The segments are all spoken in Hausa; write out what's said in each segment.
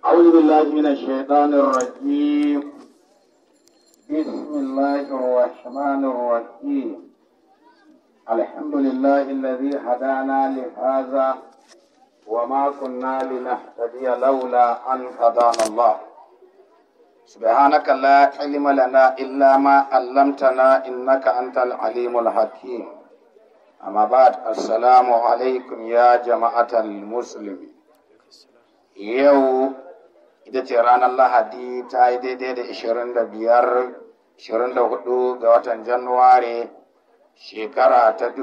أعوذ بالله من الشيطان الرجيم بسم الله الرحمن الرحيم الحمد لله الذي هدانا لهذا وما كنا لنهتدي لولا أن هدانا الله سبحانك لا علم لنا إلا ما علمتنا إنك أنت العليم الحكيم أما بعد السلام عليكم يا جماعة المسلمين yau ita ce ranar lahadi ta yi daidai da 25 24 ga watan januwari shekara ta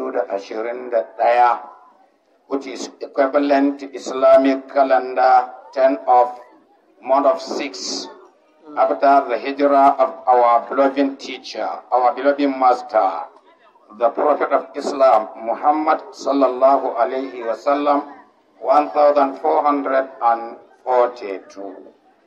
2021 which is equivalent to islamic calendar 10 of month of 6 after the hijrah of our beloved teacher our beloved master the prophet of islam muhammad sallallahu alaihi wasallam 1442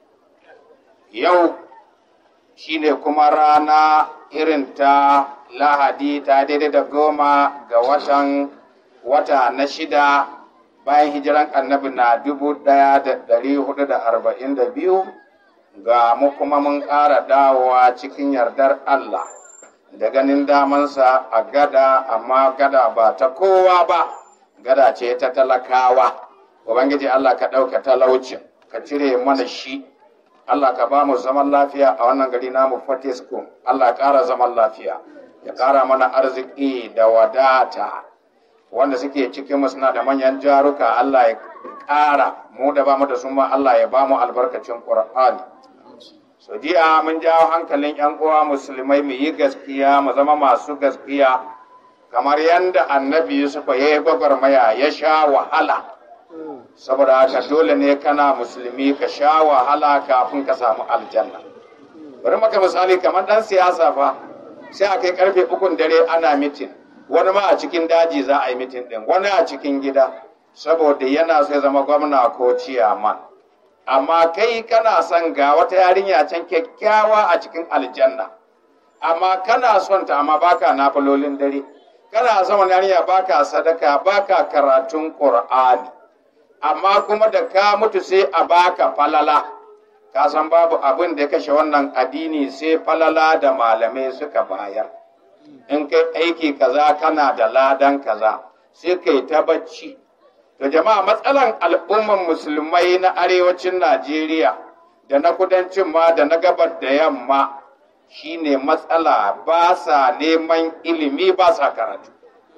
yau shine kuma rana irin ta lahadi ta daidai da goma ga watan wata na shida bayan hijiran annabi na dubu daya da dari hudu da arba'in da biyu ga mu kuma mun ƙara dawowa cikin yardar allah da ganin damansa a gada amma gada ba ta kowa ba gada ce ta talakawa ubangiji Allah ka ɗauka talaucin ka cire mana shi Allah ka ba mu zaman lafiya a wannan gari namu Fortescue Allah ƙara zaman lafiya ya ƙara mana arziki da wadata wanda suke cikin mu suna da manyan jaruka Allah ya ƙara mu da ba mu da su ma Allah ya ba mu albarkacin Qur'ani so jiya mun jawo hankalin yan uwa musulmai mu yi gaskiya mu zama masu gaskiya kamar yadda annabi Yusuf ya yi gwagwarmaya ya sha wahala saboda haka dole ne kana musulmi ka sha wahala kafin ka samu aljanna bari maka misali kamar dan siyasa fa sai a kai karfe ukun dare ana mitin wani ma a cikin daji za a yi mitin din wani a cikin gida saboda yana so ya zama gwamna ko ciyaman amma kai kana son ga wata yarinya can kyakkyawa a cikin aljanna amma kana son ta amma baka nafilolin dare kana son wani yarinya baka sadaka baka karatun qur'ani amma kuma da ka mutu sai a baka falala ka san babu abin da ya kashe wannan addini sai falala da malamai suka bayar in kai aiki kaza kana da ladan kaza sai kai ta bacci to jama'a matsalan al'umman musulmai na arewacin najeriya da na kudancin ma da na gabar da yamma shine matsala ba sa neman ilimi ba sa karatu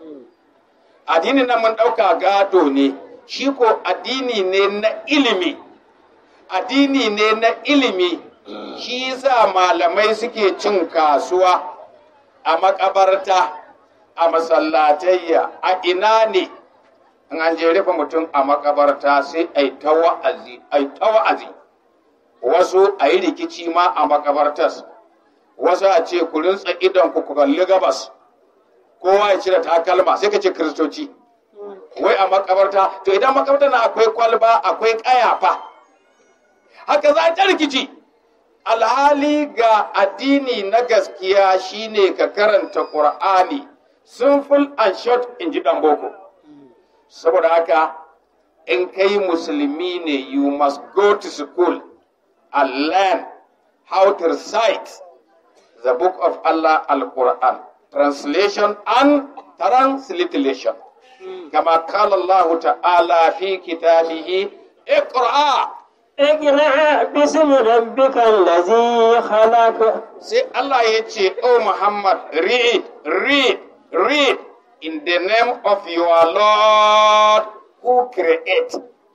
addinin nan mun ɗauka gado ne shi ko addini ne na ilimi addini ne na ilimi shi sa malamai suke cin kasuwa a makabarta a masallatayya a ina ne in an je rufe mutum a makabarta sai a yi ta wa'azi a ta wa'azi wasu a yi rikici ma a makabartas wasu a ce ku rintsa idon ku kalli gabas kowa ya cire takalma sai ka ce kiristoci wai a makabarta to idan makabarta na akwai kwalba akwai kayafa haka za ta rikici alhali ga addini na gaskiya shine ka karanta qur'ani simple and short in ji dan boko saboda haka in kai musulmi ne you must go to school and learn how to recite the book of Allah al-Quran translation and transliteration كما قال الله تعالى في كتابه اقرأ اقرأ باسم ربك الذي خلق Say Allah ya ce, Oh Muhammad, read, read, read in the name of your Lord who create.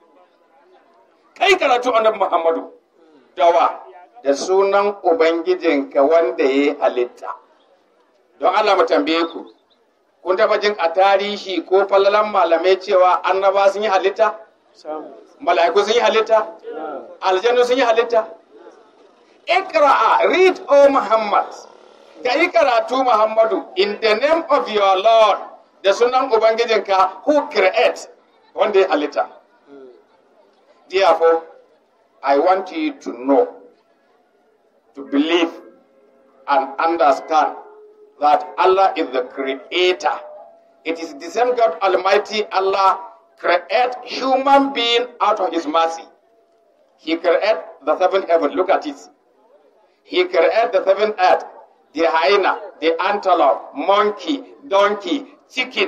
Kai karatu annabi Muhammadu, dawa da sunan Ubangijinka wanda ya halitta. Don Allah mu tambaye ku, kun taba jin a tarihi ko falalan malamai cewa annaba sun yi halitta mala'iku sun yi halitta aljanu sun yi halitta ikra'a read o muhammad ka yi karatu muhammadu in the name of your lord da sunan ubangijinka who create wanda ya halitta therefore i want you to know to believe and understand that Allah is the creator. It is the same God Almighty Allah create human being out of his mercy. He created the seven heaven. Look at it. He created the seven earth, the hyena, the antelope, monkey, donkey, chicken.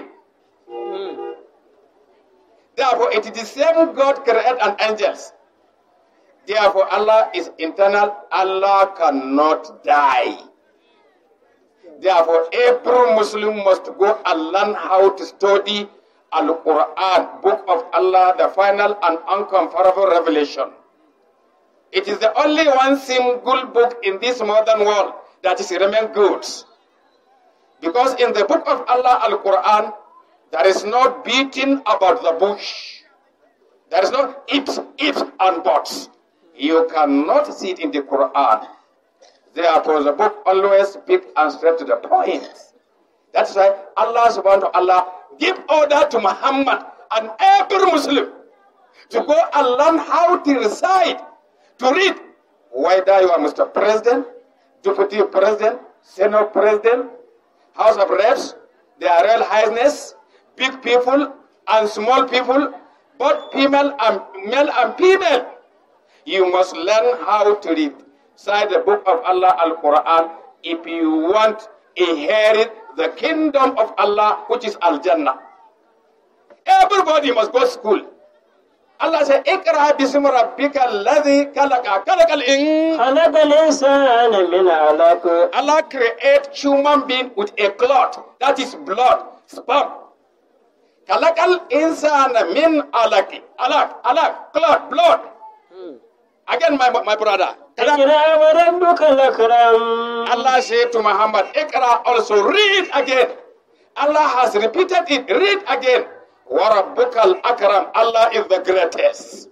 Therefore, it is the same God created and angels. Therefore, Allah is eternal. Allah cannot die. Therefore, every Muslim must go and learn how to study Al Quran, Book of Allah, the final and uncomparable revelation. It is the only one single book in this modern world that is remain good. Because in the book of Allah, Al Quran, there is no beating about the bush. There is no ifs, ifs, and buts. You cannot see it in the Quran. Therefore, the book always speak and straight to the point. That's why Allah subhanahu wa ta'ala give order to Muhammad and every Muslim to go and learn how to recite, to read, whether you are Mr. President, Deputy President, Senate President, House of Reps, their Royal Highness, big people and small people, both female and male and female. You must learn how to read. Inside the book of Allah, Al Quran, if you want inherit the kingdom of Allah, which is Al Jannah. Everybody must go to school. Allah said, Ikra bismi rabbika alladhi khalaqa. Khalaqa al-in. خلق الإنسان من علق Allah create human being with a clot. That is blood, sperm. Kalakal insana min alaki. Alak, alak, clot, blood. Again, my, my brother. Kalak- اقرأ وربك الأكرم Allah said to Muhammad, Ikra also read again. Allah has repeated it. Read again. Warabbukal akram. Allah is the greatest.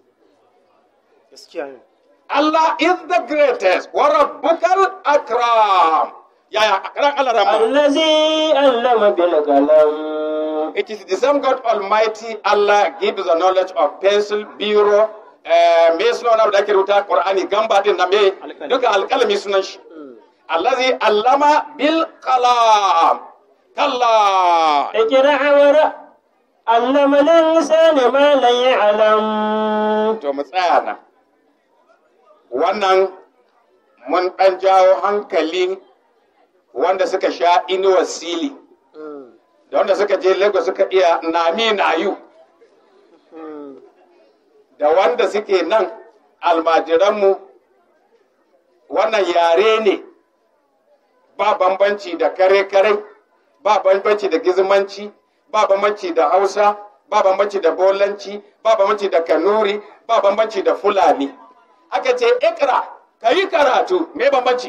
Allah is the greatest. Warabbukal akram. Yeah, yeah. Akram Allah Rahman. الذي علم بالقلم It is the same God Almighty Allah gives the knowledge of pencil, biro, eh, me suna wani abu da ake rubuta Qur'ani gamba din na me duka alƙalami sunan shi. Allazi allama bil qalam. Kalla. اقرأ ورق علم الإنسان ما لا يعلم To mu tsaya nan. Wannan mun ɗan jawo hankalin wanda suka sha inuwar sili. Da wanda suka je Lagos suka iya nami nayu. da wanda suke nan almajiranmu wannan yare ne ba bambanci da kare-kare ba bambanci da gizmanci ba bambanci da hausa ba bambanci da bolanci ba bambanci da kanuri ba bambanci da fulani aka ce ikra ka yi karatu me bambanci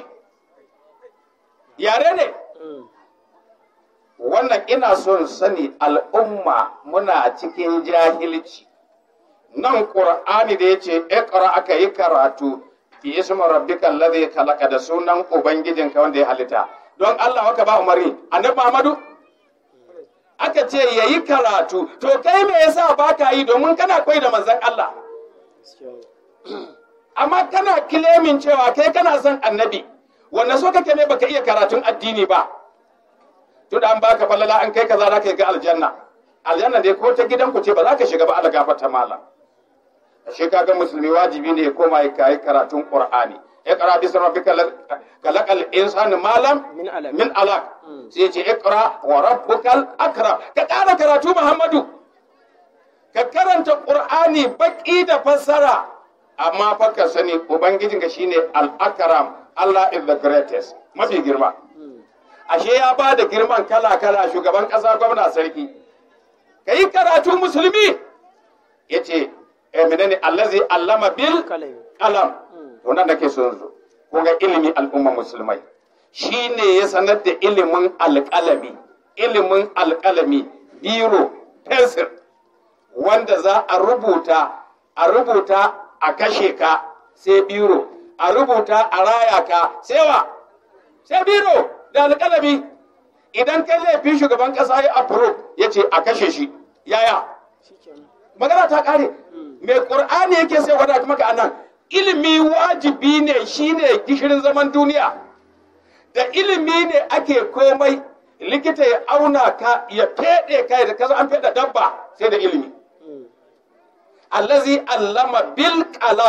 yare ne wannan ina son sani al'umma muna cikin jahilci nan ƙur'ani da ya ce iqra aka yi karatu bi ismi rabbika alladhi khalaqa da sunan ubangijinka wanda ya halitta don Allah haka ba umarni annabi Muhammadu aka ce yayi karatu to kai me yasa baka yi domin kana koyi da manzon Allah amma kana kilemin cewa kai kana son annabi wanda so kake ne baka iya karatun addini ba to da an baka falala an kai kaza za ka ga aljanna aljanna dai ko ta gidanku ce ba za ka shiga ba Allah gafarta malam shi kaga musulmi wajibi ne ya koma ya kai karatun qur'ani iqra bi rabbika kalakal insanu malam Min alaq. min alaq sai ce iqra wa rabbukal akram ka ƙara karatu muhammadu ka karanta qur'ani baki da fassara amma fa ka sani ubangijinka shine al akram Allah is the greatest mafi girma ashe ya ba da girman kala kala shugaban kasa gwamna sarki ka yi karatu musulmi ya ce eh menene allazi allama bil Kalami. kalam wannan da ke son zo ko ga ilimi al'umma musulmai shine ya sanar da ilimin alƙalami ilimin alƙalami biro pencil wanda za a rubuta a rubuta a kashe ka sai biro a rubuta a raya ka sai wa sai biro da alƙalami idan kai laifin shugaban ƙasa ya approve ya ce a kashe shi yaya magana ta ƙare mai ƙur'ani yake sai wadata maka anan ilimi wajibi ne shine gishirin zaman duniya da ilimi ne ake komai likita ya auna ka ya feɗe ka da kaza an feɗe dabba sai da ilimi allazi allama bil qalam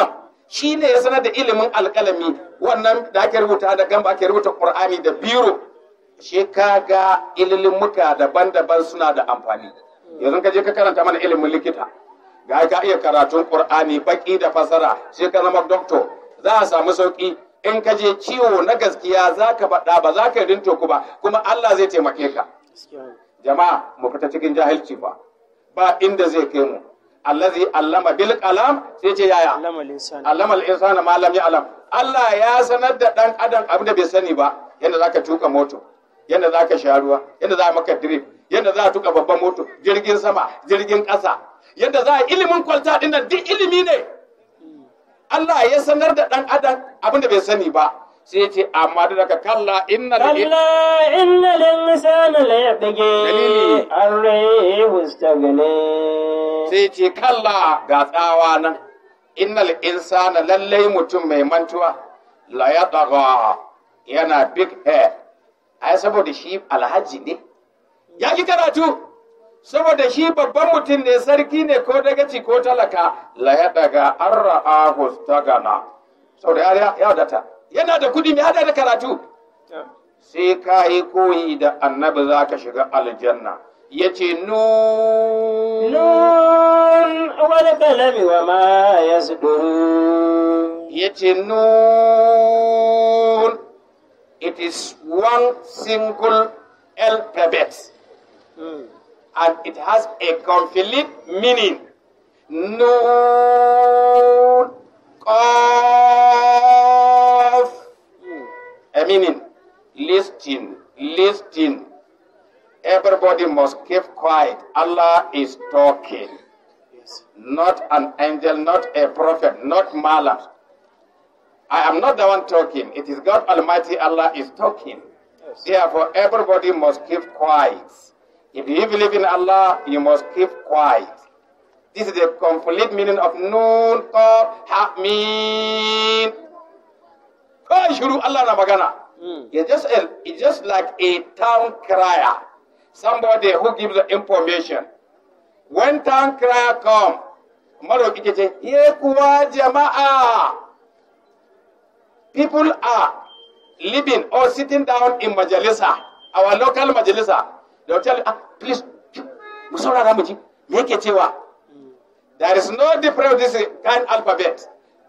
shi ne ya sanar da ilimin alƙalami wannan da ake rubuta da gamba ake rubuta ƙur'ani da biro shi kaga muka daban-daban suna da amfani yanzu ka je ka karanta mana ilimin likita ga ka iya karatun ƙur'ani baki da fasara sai ka zama doctor za a samu sauki in ka je ciwo na gaskiya za ka faɗa ba za ka yi ku ba kuma Allah zai taimake ka jama'a mu fita cikin jahilci ba ba inda zai kai mu allazi allama bil qalam sai ce yaya allama lisan allama al insana ma lam ya'lam Allah ya sanar da dan adam abin da bai sani ba yanda zaka tuka moto yanda zaka sha ruwa yanda za maka drip yanda za a tuka babban moto jirgin sama jirgin ƙasa yanda za a ilimin kwalta din nan duk ilimi ne Allah ya sanar da dan adam abin da bai sani ba sai ya ce amma da daga kalla innal كلا إن الإنسان ليطغى دليلي. أن رآه استغنى sai ce kalla ga tsawa nan innal insana lallai mutum mai mantuwa la ya yana big head ai saboda shi alhaji ne ya ki karatu saboda shi babban mutum ne sarki ne ko dagaci ko talaka la ya daga an ra'ahu stagana saboda ya ya wadata yana da kudi mai hada da karatu sai ka yi koyi da annabi za ka shiga aljanna ya ce nu نون والقلم وما يسطرون ya ce nun it is one single alphabet and it has a complete meaning nun qaf a meaning listen listen everybody must keep quiet allah is talking not an angel, not a prophet, not malam. I am not the one talking. It is God Almighty Allah is talking. Therefore, everybody must keep quiet. If you believe in Allah, you must keep quiet. This is the complete meaning of Nun, Qaf, Ha, Mim. Kawai shiru Allah na magana. It's just, a, it's just like a town crier. Somebody who gives the information. when town crier come maroƙi ke ce ye kuwa jama'a people are living or sitting down in majalisa our local majalisa they will tell you ah, please mu saurara mu ji me yake cewa there is no difference with this kind alphabet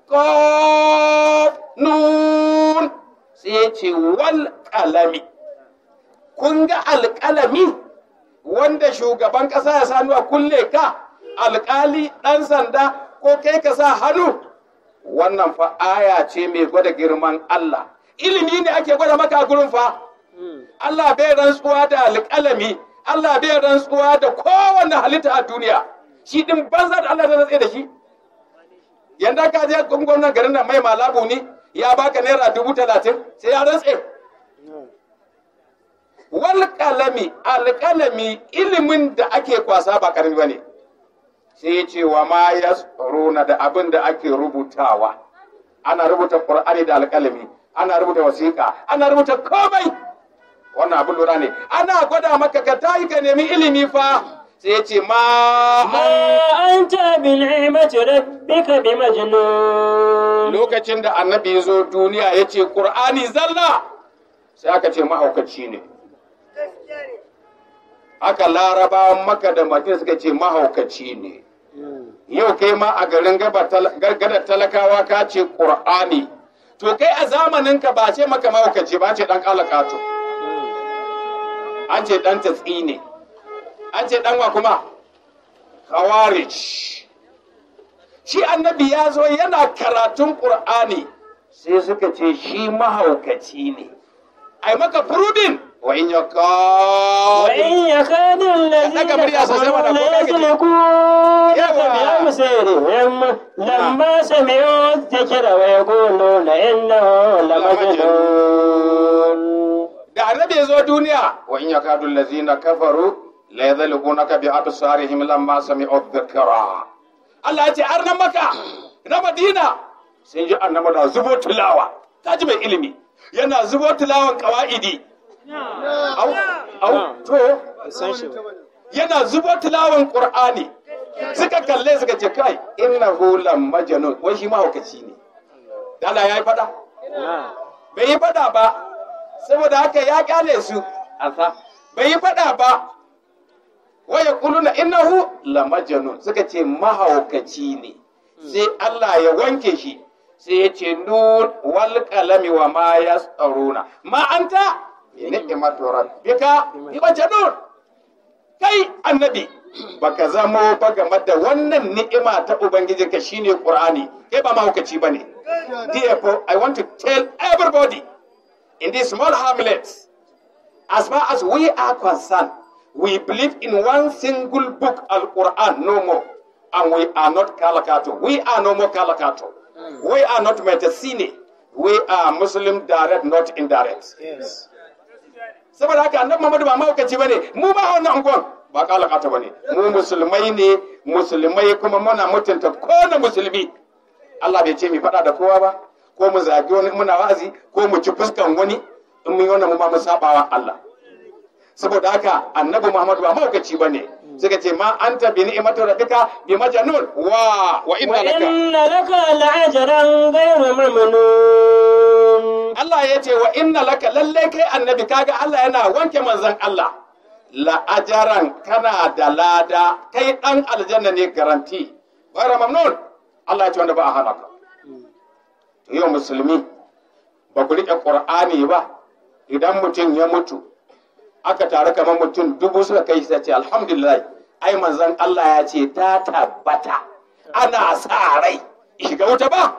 Qaf nun sai ya ce wal kalami kun ga alƙalami wanda shugaban ƙasa ya sanu a kulle ka alƙali ɗan sanda ko kai ka sa hannu wannan fa aya ce mai gwada girman Allah ilimi ne ake gwada maka a gurin fa Allah bai rantsuwa da alƙalami Allah bai rantsuwa da kowanne halitta a duniya shi din banza da Allah da rantse da shi yanda ka je gwamnan garin nan mai malabu ne ya baka naira dubu talatin sai ya rantse wal kalami alkalami ilimin da ake kwasa ba karami bane sai ya ce wa ma yasruna da abin da ake rubutawa ana rubuta qur'ani da alkalami ana rubuta wasiƙa ana rubuta komai wannan abin lura ne ana gwada maka ka tayi ka nemi ilimi fa sai ya ce ma ما أنت بنعمة ربك بمجنون lokacin da annabi ya zo duniya ya ce qur'ani zalla sai aka ce mahaukaci ne aka larabawan maka da madina suka ce mahaukaci ne yau kai ma a garin gadar talakawa ka ce ƙur'ani to kai a zamaninka ba ce maka mahaukaci ba ce ɗan ƙalaƙato an ce ɗan tatsi ne an ce ɗan wa kuma khawarij shi annabi ya zo yana karatun ƙur'ani sai suka ce shi mahaukaci ne ai maka furudin wa in ya وإن يكاد الذين Daga murya sosai mana, ko kake ji? ليزلقونك Yawa. بأبصارهم لما سمعوا الذكر ويقولون إنه لمجنون da annabi ya zo duniya wa in yakadu allazina kafaru la yadhliqunaka bi absarihim lamma sami'u dhikra Allah ya ce har na maka na Madina sun ji annabi da zubo tilawa kaji mai ilimi yana zubo tilawan qawaidi au au to yana zubo tilawan qur'ani suka kalle suka ce kai innahu lam majnun wai shi mahaukaci ne da Allah ya yi fada bai yi fada ba saboda haka ya kyale su asa bai yi fada ba wa yaquluna innahu la majnun suka ce mahaukaci ne sai Allah ya wanke shi sai ya ce nun wal qalami wa ma yastaruna ma anta bi ni'mati rabbika bi majnun kai annabi baka zamo ba game da wannan ni'ima ta ubangijinka shine qur'ani kai ba mahaukaci bane therefore i want to tell everybody in this small hamlet as far as we are concerned we believe in one single book al-quran no more and we are not kalakato we are no more kalakato we are not metasine we are muslim direct not indirect saboda haka annabi Muhammadu ba mahaukaci bane mu ba wannan unguwan ba kalakata bane mu musulmai ne musulmai kuma muna mutunta kowane musulmi Allah bai ce mu faɗa da kowa ba ko mu zagi wani muna wa'azi ko mu ci fuskan wani in mun yi wannan mu ma mu sabawa Allah saboda haka annabi Muhammadu ba mahaukaci bane suka ce ma anta bi ni'mati rabbika bi majnun wa wa inna laka وإن لك لأجرا غير ممنون Allah ya ce wa inna laka lalle kai annabi kaga Allah yana wanke manzon Allah la'ajaran kana da lada kai dan aljanna ne garanti bara mamnun Allah ya ce wanda ba a hana ka to yau musulmi ba ku riƙe qur'ani ba idan mutum ya mutu aka taru kamar mutum dubu suka kai sai ce alhamdulillah ai manzon Allah ya ce ta tabbata ana sa rai shiga wuta ba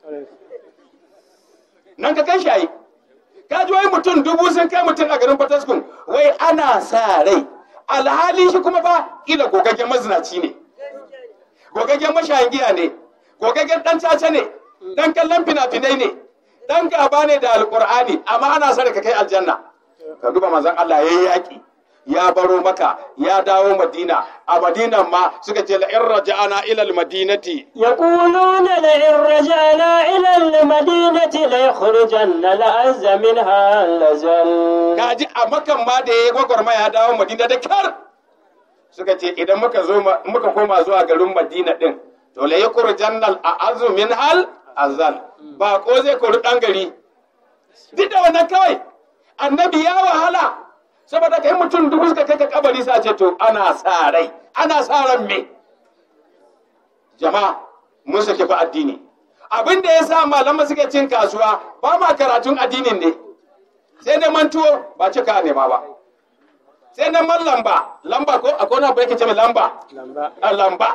nan ka kai shi ayi ka ji wai mutum dubu sun kai mutum a garin Fataskun wai ana sa rai alhali shi kuma ba kila gogaggen mazinaci ne gogaggen mashayin giya ne gogaggen dan caca ne dan kallon fina-finai ne dan gaba ne da alkur'ani amma ana sa ka kai aljanna ka duba manzon Allah yayi yaki ya baro maka ya dawo madina a madinan ma suka ce la in raja'ana ila al-madinati يقولون لئن رجعنا إلى المدينة ليخرجن الأعز منها الأذل kaji a makan ma da ya gwagwarmaya ya dawo madina da kyar suka ce idan muka zo ma- muka koma zuwa garin madina din to la yakur jannal a azumin hal azal ba ko zai kori dan gari duk da wannan kawai annabi ya wahala saboda kai mutum dubu suka kai ka kabari sa ce to ana sa rai ana sa ran me jama'a mun saki fa addini abin da ya sa malaman suke cin kasuwa ba ma karatun addinin ne sai neman tuwo ba cika nema ba sai neman lamba lamba ko akwai wani abu yake ce mai lamba a lamba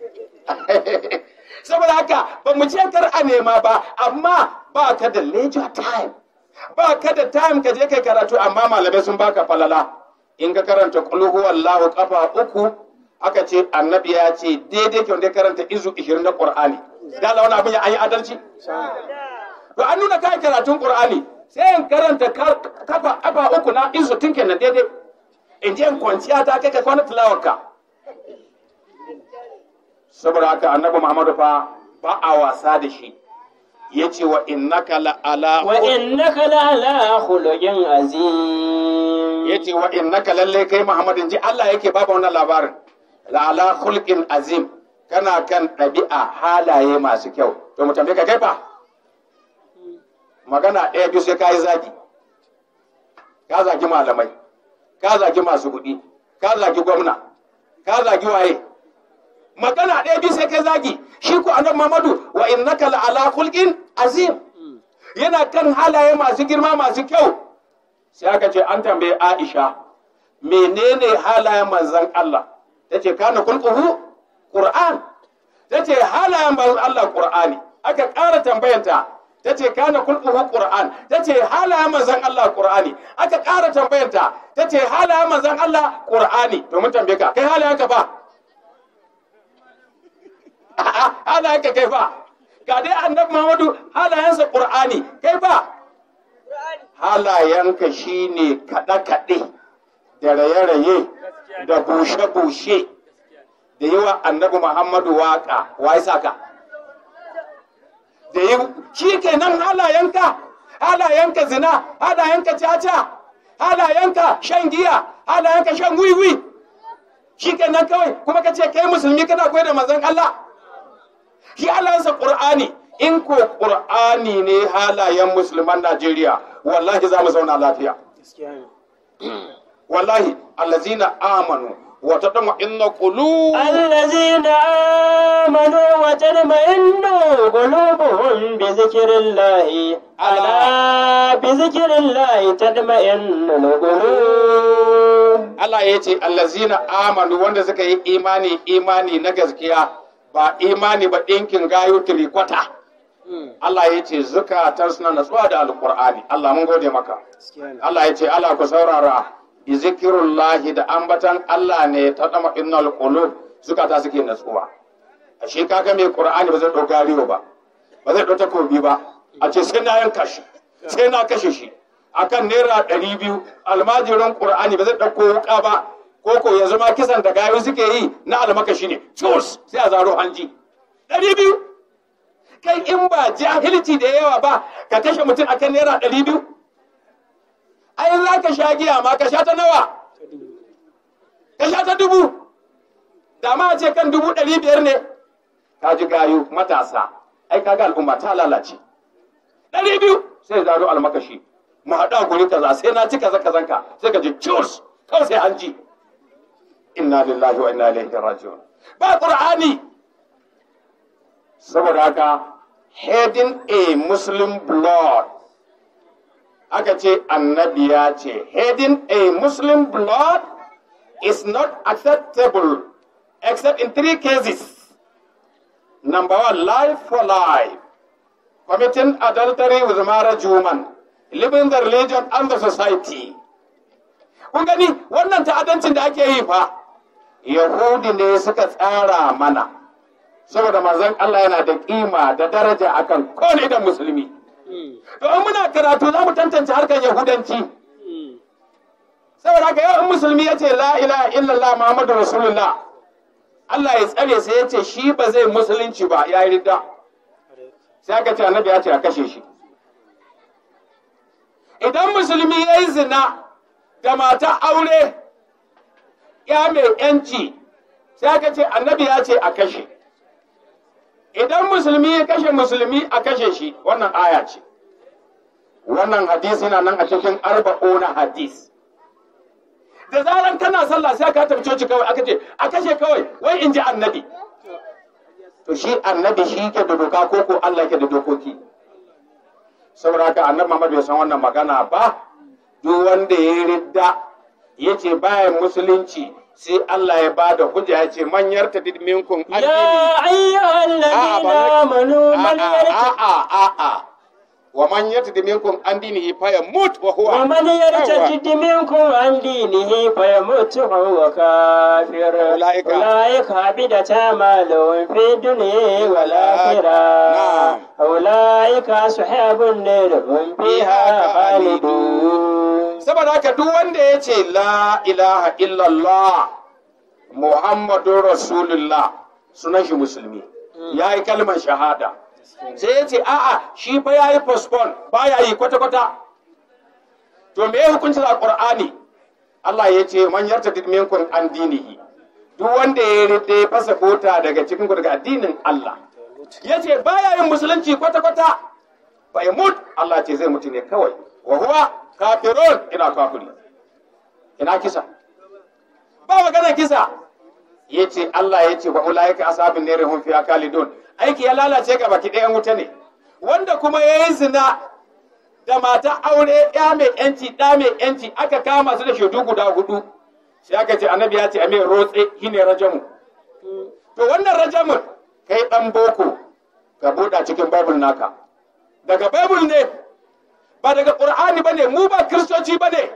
saboda haka ba mu ce kar a nema ba amma ba ka da leisure time ba ka da time ka je kai karatu amma malamai sun baka falala in ka karanta qul huwallahu kafa uku aka ce annabi ya ce daidai kyau da karanta izu 20 na qur'ani da Allah wani abin ya an yi adalci to an nuna kai karatun qur'ani sai in karanta ka- kafa kafa uku na izu tun kenan daidai in je in kwanciya ta kai ka kwana tilawarka saboda haka annabi muhammadu fa ba a wasa da shi ya ce wa innaka la ala وإنك لعلى خلق عظيم ya ce wa innaka lalle kai muhammadin ji Allah yake baba wannan labarin la ala khulqin azim kana kan ɗabi'a halaye masu kyau to mu tambaye ka kai fa magana ɗaya biyu sai ka yi zagi ka zagi malamai ka zagi masu kuɗi ka zagi gwamna ka zagi waye magana ɗaya biyu sai kai zagi shi ko annabi Muhammadu wa innaka la ala khulqin azim yana kan halaye masu girma masu kyau sai aka ce an tambaye Aisha menene halayen manzon Allah tace kana kulquhu Qur'an tace halayen manzon Allah Qur'ani aka ƙara tambayanta tace kana kulquhu Qur'an tace halayen manzon Allah Qur'ani aka ƙara tambayanta tace halayen manzon Allah Qur'ani to mun tambaye ka kai halayen ka ba A'a, halayen ka kai ba ga dai annabi Muhammadu halayensa Qur'ani kai ba halayenka shine kaɗe-kaɗe da raye-raye da bushe-bushe da yi wa annabi Muhammadu waƙa wa sa ka da yi shi kenan halayenka halayenka zina halayenka caca halayenka shan giya halayenka shan wiwi shi kenan kawai kuma ka ce kai musulmi kana koyar da manzon Allah shi Allahnsa Qur'ani in ko ƙur'ani ne halayen musulman najeriya wallahi za mu zauna lafiya wallahi allazina amanu wa tadma inna qulub الذين آمنوا وتطمئن قلوبهم بذكر الله ألا بذكر الله تطمئن القلوب Allah ya ce allazina amanu wanda suka yi imani imani na gaskiya ba imani ba ɗinkin gayo tirikwata Allah ya ce zukatan suna natsuwa da alkur'ani Allah mun gode maka Allah ya ce Allah ku saurara bi zikirullahi da ambatan Allah ne ta dama innal qulub zukata suke natsuwa ashe kaga mai qur'ani ba zai ɗau gariyo ba ba zai ɗau takobi ba a ce sai na yanka shi sai na kashe shi akan naira ɗari biyu almajirin qur'ani ba zai ɗauko wuka ba ko ko ya zama kisan da gayu suke yi na almakashi ne cus sai a zaro hanji ɗari biyu kai in ba jahilci da yawa ba ka kashe mutum akan naira ɗari biyu ai za ka sha giya ma ka sha ta nawa ka sha ta dubu da ma ce kan dubu ɗari biyar ne ka ji gayu matasa ai kaga al'umma ta lalace ɗari biyu sai zaro almakashi mu haɗu a guri kaza sai na ci kaza kazanka sai ka ji cus kawai sai an ji inna lillahi wa inna ilaihi raji'un ba qur'ani saboda haka heading a muslim blood aka ce annabi ya ce heading a muslim blood is not acceptable except in three cases number one life for life committing adultery with marriage woman living the religion and the society kun gani wannan ta'adancin da ake yi fa yahudi ne suka tsara mana saboda manzon Allah yana da kima da daraja akan kowane da musulmi to in muna karatu za mu tantance harkar yahudanci saboda haka yau in musulmi ya ce la ilaha illallah muhammadu rasulullah Allah ya tsare sai ya ce shi ba zai musulunci ba ya yi ridda sai aka ce annabi ya ce a kashe shi idan musulmi ya yi zina da mata aure ya mai yanci sai aka ce annabi ya ce a kashe idan musulmi ya kashe musulmi a kashe shi wannan aya ce wannan hadisi na nan a cikin arba'una hadis da zaran kana sallah sai ka tafi coci kawai aka ce a kashe kawai wai in ji annabi to shi annabi shi ke da doka ko ko Allah ke da dokoki saboda haka annabi Muhammad bai san wannan magana ba duk wanda ya ridda ya ce bayan musulunci sai Allah ya ba da hujja ya ce man yarta minkum يا أيها الذين آمنوا من يرتد a'a wa man yarta minkum an dinihi fa yamut wa huwa ومن يرتد منكم عن دينه فيمت وهو كافر أولئك- أولئك حبطت أعمالهم في الدنيا والآخرة نعم. أولئك أصحاب النار هم فيها خالدون saboda haka duk wanda ya ce la ilaha illallah muhammadun rasulullah sunan shi musulmi ya yi kalmar shahada sai ya ce a'a shi fa ya yi postpone ba ya yi kwata-kwata to me hukuncin a ƙur'ani Allah ya ce man yarta minkum an dinihi duk wanda ya rite ya fasa kota daga cikin ku daga addinin Allah ya ce ba ya yin musulunci kwata-kwata ba ya mut Allah ce zai mutu ne kawai wa huwa kafirun ina kafiri ina kisa ba magana kisa ya ce Allah ya ce wa ulaika ashabin nari hum fiha khalidun aiki ya lalace ga baki ɗayan wuta ne wanda kuma ya yi zina da mata aure ya mai yanci ɗa mai yanci aka kama su da shaidu guda hudu sai aka ce annabi ya ce a mai rotse shine rajamu to wannan rajamun kai ɗan boko ka buɗa cikin babul naka daga babul ne ba daga ƙur'ani ba ne mu ba kiristoci ba ne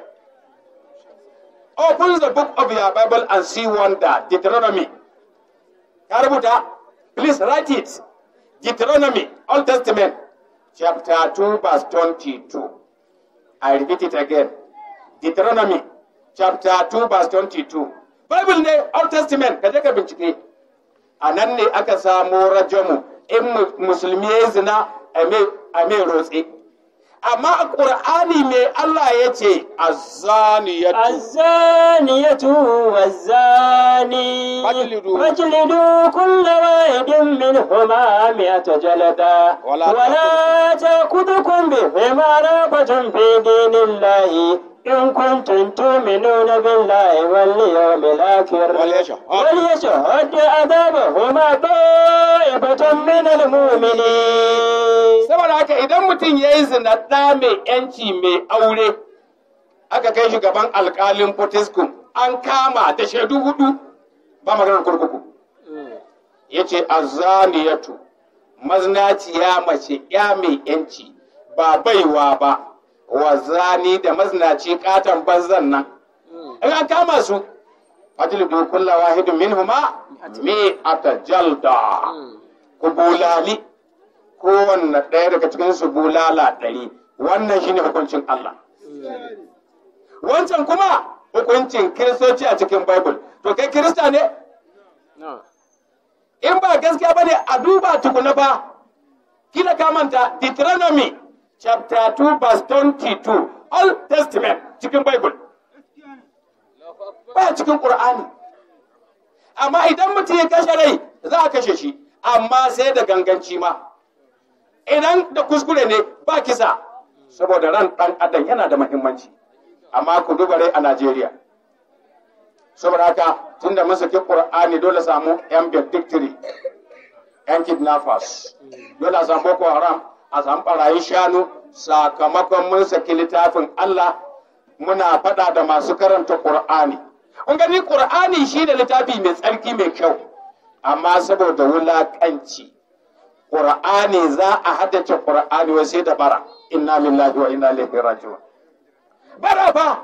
open the book of your bible and see wonder deuteronomy ka rubuta please write it deuteronomy old testament chapter 2 verse 22 i repeat it again deuteronomy chapter 2 verse 22 bible ne old testament ka je ka bincike a nan ne aka samo rajamu in mu- musulmi ya yi zina a mai rotse amma a ƙur'ani mai Allah ya ce azzaniyatu الزانية والزاني فاجلدوا. فاجلدوا كل واحد منهما مئة جلدة ولا ولا تأخذكم بهما رأفة في دين الله إن كنتم تؤمنون بالله واليوم الآخر وليشهد. وليشهد عذابهما طائفة من المؤمنين saboda haka idan mutum ya yi zina ɗa mai yanci mai aure aka kai shi gaban alƙalin potiskum an kama da shaidu hudu ba maganar kurkuku ya ce azaniyatu maznaciya mace ya mai yanci ba baiwa ba wa zani da maznaci katon banzan nan in an kama su fajlidu kulla wahidin minhuma mi jalda ku bulali kowanne ɗaya daga cikin su bulala ɗari wannan shine hukuncin Allah wancan kuma hukuncin kiristoci a cikin bible to kai kirista ne in ba gaskiya bane a duba tukuna ba kila ka manta Deuteronomy chapter 2 verse 22 Old Testament cikin bible ba cikin Qur'ani amma idan mutum ya kashe rai za a kashe shi amma sai da ganganci ma idan da kuskure ne ba kisa saboda ran ɗan adam yana da muhimmanci amma ku duba rai a Najeriya saboda haka tunda mun saki Qur'ani dole samu yan victory yan kidnappers dole a samu Boko Haram a samu barayin shanu sakamakon mun saki littafin Allah muna faɗa da masu karanta Qur'ani kun gani Qur'ani shi da littafi mai tsarki mai kyau amma saboda wulaƙanci Qur'ani za a haddace Qur'ani wai sai da bara inna lillahi wa inna ilaihi raji'un bara fa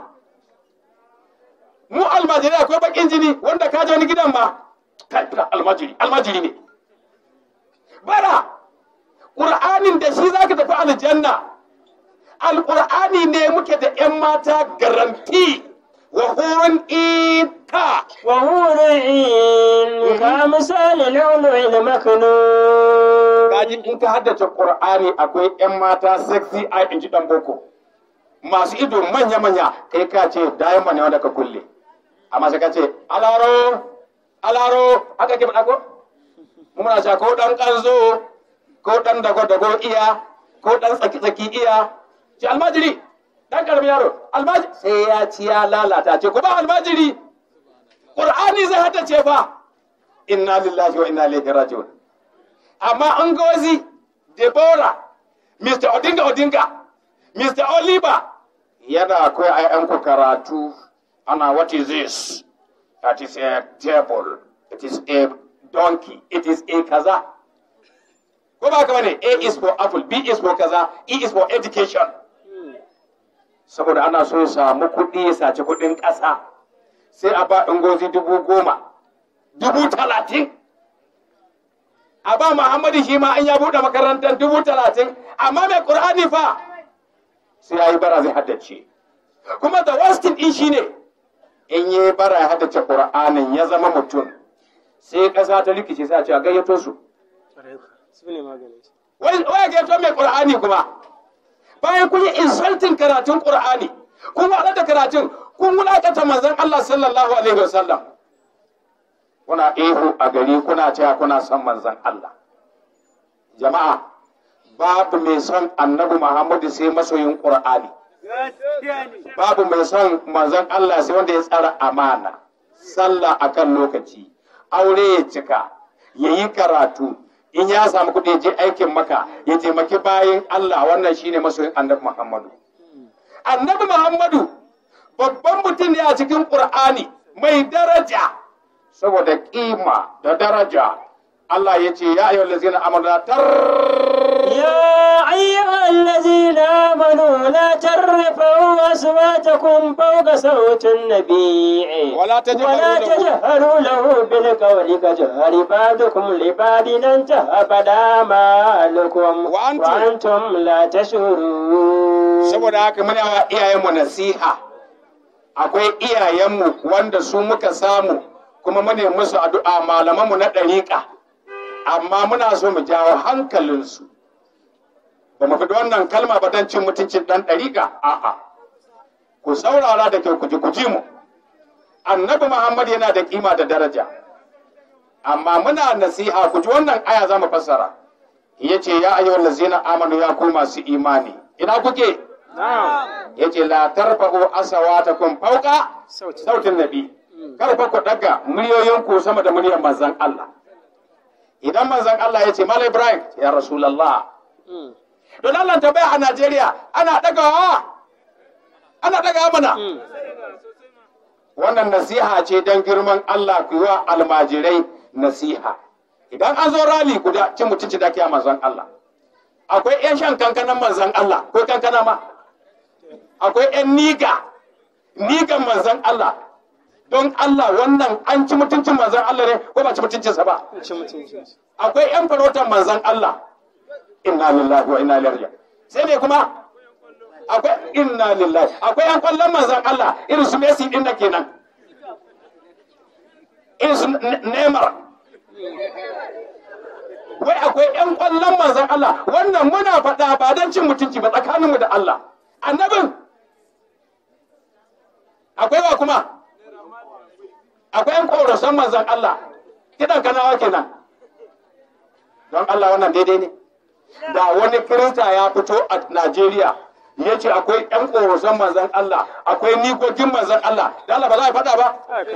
mu almajiri akwai bakin jini wanda ka je wani gidan ma kai almajiri almajiri ne bara Qur'anin da shi zaka tafi aljanna alqur'ani ne muke da yan mata garanti wa hurun ita وهو عين كمثال اللؤلؤ المكنون kaji in ka haddace qur'ani akwai yan mata sexy eye in ji dan boko masu ido manya manya kai ka ce diamond ne wanda ka kulle amma sai ka ce alaro alaro haka ke faɗa ko mu muna cewa ko dan kanzo ko dan dago dago iya ko dan tsaki tsaki iya ce almajiri dan karamin yaro almajiri sai ya ci ya lalata ce ko ba almajiri qur'ani zai haddace fa inna lillahi wa inna ilaihi raji'un amma an gozi Deborah, Mr. Odinga Odinga, Mr. Oliver yana akwai ‘ya'yanku karatu ana what is this? That is a table, it is a donkey, it is a kaza. Ko ba ka bane A is for apple, B is for kaza, E is for education. Saboda ana so ya samu kuɗi ya saci kuɗin ƙasa, sai a ba gozi dubu goma, dubu talatin. a ba Muhammadu shi ma an ya buɗe makarantar dubu talatin amma mai ƙur'ani fa sai ya yi bara zai haddace kuma da wastin ɗin shi ne in yi bara ya haddace ƙur'anin ya zama mutum sai ƙasa ta rikice sai a ce a gayyato su wai wai gayyato mai ƙur'ani kuma bayan kun yi insulting karatun ƙur'ani kun waɗa karatun kun wulaƙata manzon Allah sallallahu alaihi wasallam kuna ihu a gari kuna cewa kuna son manzon Allah. Jama'a, babu mai son annabi Muhammadu sai masoyin Ƙur'ani. Babu mai son manzon Allah sai wanda ya tsara amana, sallah akan lokaci, aure ya cika, ya yi karatu, in ya samu kuɗi ya je aikin maka, ya taimaki bayan Allah wannan shine masoyin annabi Muhammadu. Annabi Muhammadu babban mutum ne a cikin Ƙur'ani mai daraja. saboda kima da daraja Allah ya ce ya ayyuhal ladzina amanu la tar يا أيها الذين آمنوا لا ترفعوا أصواتكم فوق صوت النبي ولا تجهروا ولا له. تجهروا له بالقول كجهر بعضكم لبعض أن تهبط أعمالكم وأنتم- وأنتم لا تشعرون saboda haka muna wa iyayenmu nasiha akwai iyayenmu wanda su muka samu kuma mune musu addu'a malamanmu na ɗariƙa amma muna so mu jawo hankalinsu ba mu faɗi wannan kalma ba don cin mutuncin ɗan ɗariƙa a'a ku saurara da kyau ku ji ku ji mu annabi muhammad yana da kima da daraja amma muna nasiha ku ji wannan aya za mu fassara ya ce ya ayyuhal lazina amanu ya ku masu imani ina kuke ya ce la tarfa'u asawatakum fauka sautin nabi kar fa ku daga muryoyin ku sama da muryar manzon Allah idan manzon Allah ya ce Malam Ibrahim ya Rasulullah don Allah ta bai a Najeriya ana dagawa ana dagawa mana wannan nasiha ce don girman Allah ku yi wa almajirai nasiha idan an zo rali guda cin mutunci da kiya manzon Allah akwai 'yan shan kankanan manzon Allah ko kankana ma akwai 'yan niga nigan manzon Allah don Allah wannan an ci mutuncin manzon Allah ne ko ba ci mutuncinsa ba akwai 'yan farautar manzon Allah inna lillahi wa inna ilaihi raji'un sai ne kuma akwai inna lillahi akwai 'yan kwallon manzon Allah irin su Messi din da kenan irin su Neymar wai akwai 'yan kwallon manzon Allah wannan muna faɗa ba don cin mutunci ba tsakaninmu da Allah annabin akwai wa kuma akwai 'yan ƙorasan manzon Allah kiɗan kanawa kenan don Allah wannan daidai ne da wani kirista ya fito a Najeriya ya ce akwai 'yan ƙorasan manzon Allah akwai nikokin manzon Allah da Allah ba za a faɗa ba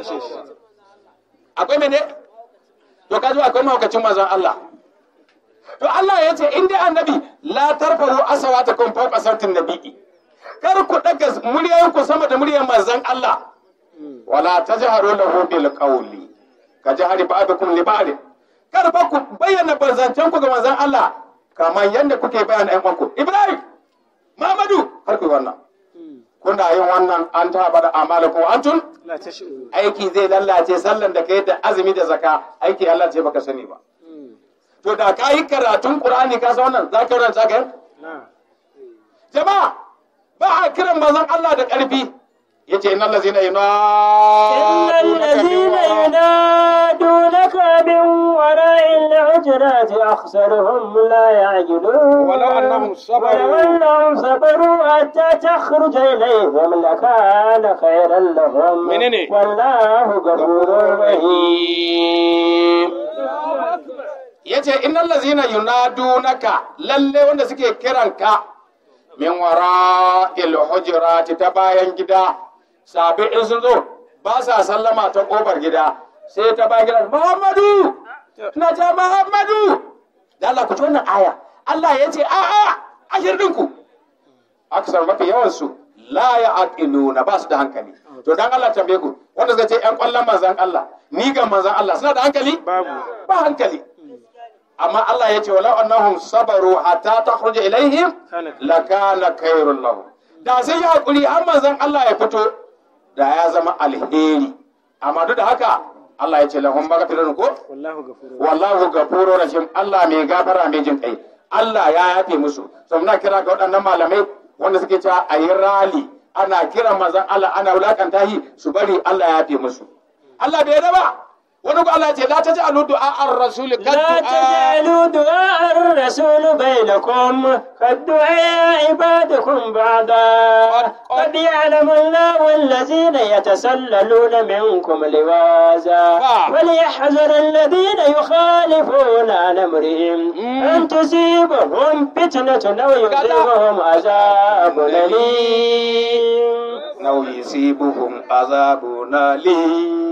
akwai mene to kaji akwai mahaukacin manzon Allah to Allah ya ce in dai annabi la tarfaru asawatakum fawqa sautin nabi'i kar ku daga muryoyin ku sama da muryar manzon Allah wala tajharu lahu bil qawli ka jahari ba'dukum li ba'd kar ba ku bayyana banzancen ku ga manzon Allah kamar yadda kuke bayyana ƴan uwanku Ibrahim Muhammadu har ku wannan kuna yin wannan an taɓa da amalakum antun aiki zai lallace sallan da kai da azumi da zaka aiki Allah ce baka sani ba to da ka yi karatun Qur'ani ka san wannan za ka ranta ka jama'a ba a kiran manzon Allah da ƙarfi yace innal ladzina إن الذين ينادونك من وراء الحجرات أخسرهم لا يعجلون ولو أنهم صبروا. ولو أنهم صبروا حتى تخرج إليهم لكان خيرا لهم منين؟ والله غفور رحيم yace innal ladzina yunadunaka lalle wanda suke kiranka min wara'il hujurati ta bayan gida sabi in sun zo ba sa sallama ta kofar gida sai ta bayan gida Muhammadu na ta Muhammadu da Allah ku ci wannan aya Allah ya ce a a ashirin ku aksar mafi yawan su la ya aqiluna ba su da hankali to dan Allah tambaye ku wanda suka ce yan kwallon manzan Allah ni ga manzan Allah suna da hankali babu ba hankali amma Allah ya ce walau annahum sabaru hatta takhruja ilaihim lakana khairul lahum da sai ya hakuri har manzon Allah ya fito da ya zama alheri amma duk da haka Allah ya ce lahum maghfirun ko wallahu ghafurur wallahu ghafurur rahim Allah mai gafara mai jin kai Allah ya yafe musu so muna kira ga waɗannan malamai wanda suke cewa a yi rali ana kiran manzon Allah ana wulakanta shi su bari Allah ya yafe musu Allah bai yarda ba wani ko Allah ya ce la taj'alu du'a ar-rasul لا تجعلوا دعاء الرسول بينكم كالدعاء عبادكم بعضا قد يعلم الله الذين يتسللون منكم لوازا وليحذر الذين يخالفون عن امرهم ان تصيبهم فتنه او يصيبهم عذاب اليم نو يصيبهم عذاب أليم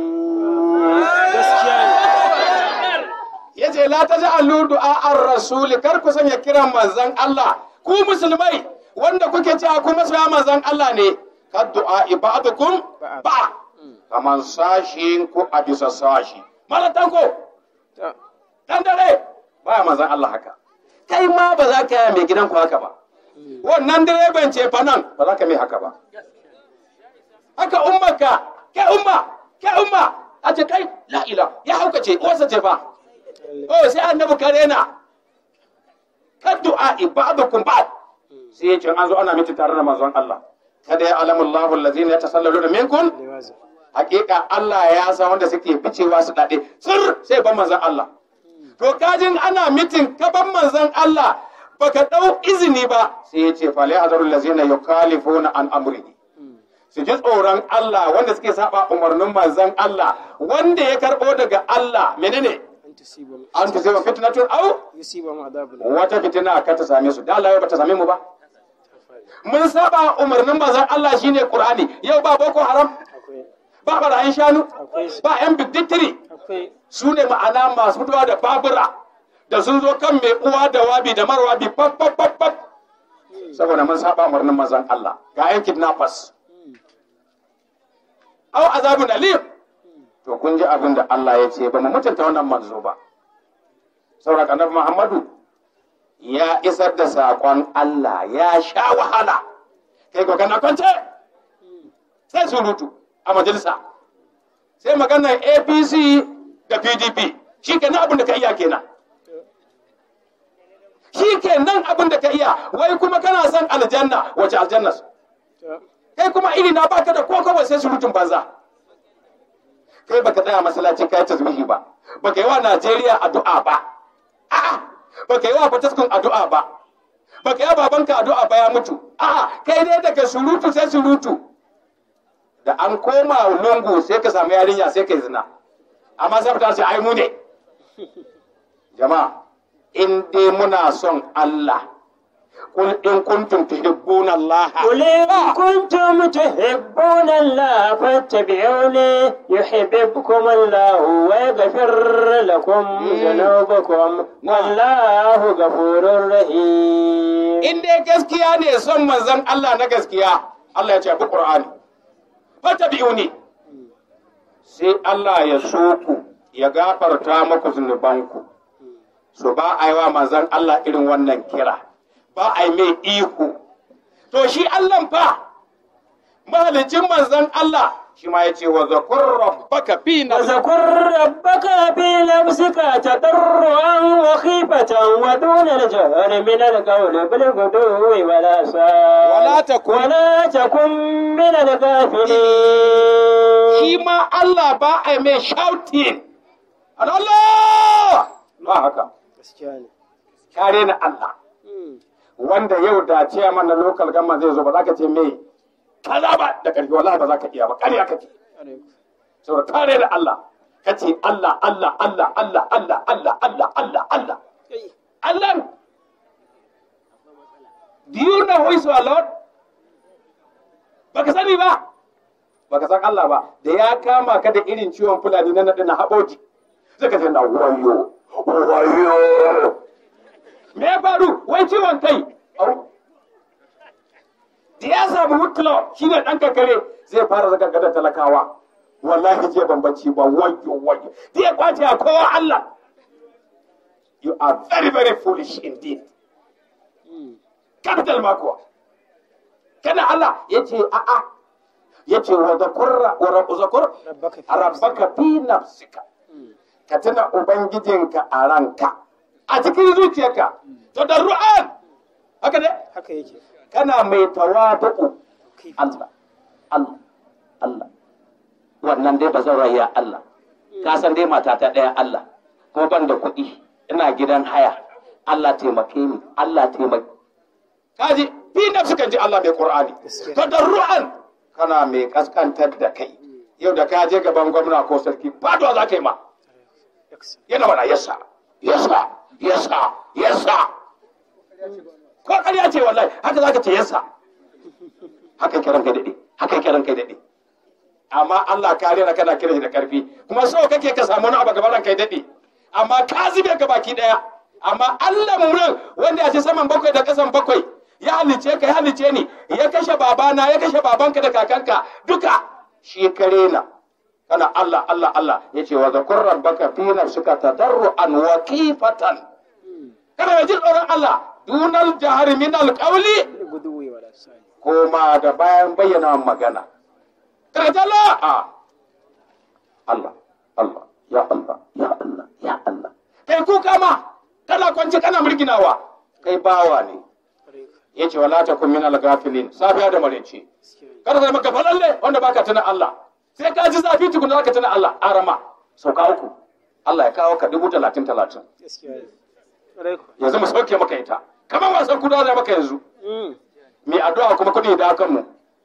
yace la taj'alu du'a ar-rasul kar ku sanya kiran manzon Allah ku musulmai wanda kuke cewa ku masoya manzon Allah ne kad du'a ibadukum ba kaman sashin ku a bisa sashi malatan ko dan dare baya manzon Allah haka kai ma ba za ka yi mai gidan ku haka ba wannan direban ce fa nan ba za ka mai haka ba haka ummarka kai umma kai umma a ce kai la ila ya hauka ce uwarsa ce fa oh sai annabi kare na kad du'a ibadukum ba'd sai ya ce an zo ana miti tare da manzon Allah kada ya alamu Allahu allazina yatasallaluna minkum hakika Allah ya san wanda suke ficewa su dade sir sai ban manzon Allah to kajin ana mitin ka ban manzon Allah baka dau izini ba sai ya ce fali hazarul lazina yukhalifuna an amrihi su ji tsoron Allah wanda suke saba umarnin manzon Allah wanda ya karbo daga Allah menene أن تصيبهم an ta sai fitnatun au يصيبهم عذاب wata fitina ka ta same su da Allah ba ta same mu ba mun saba umarnin manzon Allah shine Qur'ani yau ba boko haram akwai ba barayin shanu akwai ba yan biddittiri akwai su ne ma'ana masu fitowa da babura da sun zo kan mai uwa da wabi da marwabi pap pap pap pap saboda mun saba umarnin manzon Allah ga yan kidnappers au azabun alim to kun ji abin da Allah ya ce ba mu mutunta wannan manzo ba saboda annabi Muhammadu ya isar da saƙon Allah ya sha wahala kai ko kana kwance sai surutu a majalisa sai maganar APC da PDP shi kenan abin da ka iya kenan shi kenan abin da ka iya wai kuma kana son aljanna wace aljanna ta kai kuma iri na baka da kokowa sai surutun banza kai baka tsaya masallaci kai tasbihi ba baka yi wa Najeriya addu'a ba a'a baka yi wa Fataskun addu'a ba baka yi wa babanka addu'a ba ya mutu a'a kai dai daga surutu sai surutu da an koma lungu sai ka samu yarinya sai kai zina amma sai fita sai ai mu ne jama'a in dai muna son Allah قل إن كنتم تحبون الله قل إن كنتم تحبون الله فاتبعوني يحببكم الله ويغفر لكم ذنوبكم والله غفور رحيم in dai gaskiya ne son manzon Allah na gaskiya Allah ya ce bi Qur'ani fatabi'uni sai Allah ya so ku ya gafarta muku zunubanku so ba a yi wa manzon Allah irin wannan kira ba a yi mai ihu to shi Allah fa mahalicin manzon Allah shi ma ya ce wa zakur rabbaka fi nafsika وذكر ربك في نفسك تضرعا وخيفة ودون الجهر من القول بالغدو ولا صال ولا تكن- ولا تكن من الغافلين shi ma Allah ba a yi mai shouting Allah ba haka gaskiya ne kare na Allah wanda yau da ciyaman na local government zai zo ba za ka ce me kaza ba da ƙarfi wallahi ba za ka iya ba ƙarya kake saboda kare da Allah ka ce Allah Allah Allah Allah Allah Allah Allah Allah Allah Allah do you know who is your Lord baka sani ba baka san Allah ba da ya kama ka da irin ciwon fulani na naɗi na haɓoji sai ka ce na wayo wayo me ya faru wai ciwon kai au da ya samu wuklo shi ne ɗan kakare zai fara zaka gada talakawa wallahi je bambanci ba wayo wayo da ya kwace a kowa Allah you are very very foolish indeed capital makuwa kana Allah ya ce a'a ya ce wa zakurra wa rabu zakur rabbaka fi rabbaka fi nafsika ka tuna ubangijinka a ranka a cikin zuciyarka to da ru'an haka ne haka yake kana mai tawadu Allah Allah Allah wannan dai ba zan raya Allah ka san dai matata ɗaya Allah ko ban da kuɗi ina gidan haya Allah taimake ni Allah taimake kaji fi nafsi kan ji Allah mai Qur'ani Gaskiya. tadarru'an kana mai kaskantar da kai yau da ka je gaban gwamna ko sarki faduwa za ka yi ma yana mana yasa yasa yasa yasa ko ƙarya ce wallahi haka za ka ce yasa haka kiran kai daɗe haka kiran kai daɗe amma Allah ka rena kana kiran shi da ƙarfi kuma so kake ka samu wani abu gaban kai daɗe amma ka zube ka baki ɗaya amma Allah mu nan wanda ya ce saman bakwai da ƙasan bakwai ya halice ka ya halice ni ya kashe babana ya kashe babanka da kakanka duka shi ka rena kana Allah Allah Allah ya ce wa zakur rabbaka fi nafsika tadarruan wa kifatan kana mai jin tsoron Allah dunal jahari min alqawli guduwi wala sai koma da bayan bayyana magana. Karjala a Allah, Allah, ya Allah, ya Allah, ya Allah. Kai kuka ma, kana kwanci kana murginawa, kai bawa ne. Ya ce wala ta kun min al-gafilin, safiya da marece. Kada zai maka falalle wanda baka tuna Allah. Sai ka ji zafi tukuna zaka tuna Allah, arama, sauka uku. Allah ya kawo ka dubu talatin talatin. gaskiya ne ƙwarai ku Yanzu mu sauke maka ita. kamar wasan kudawa da maka yanzu mai addu'a kuma kuɗi da kan mu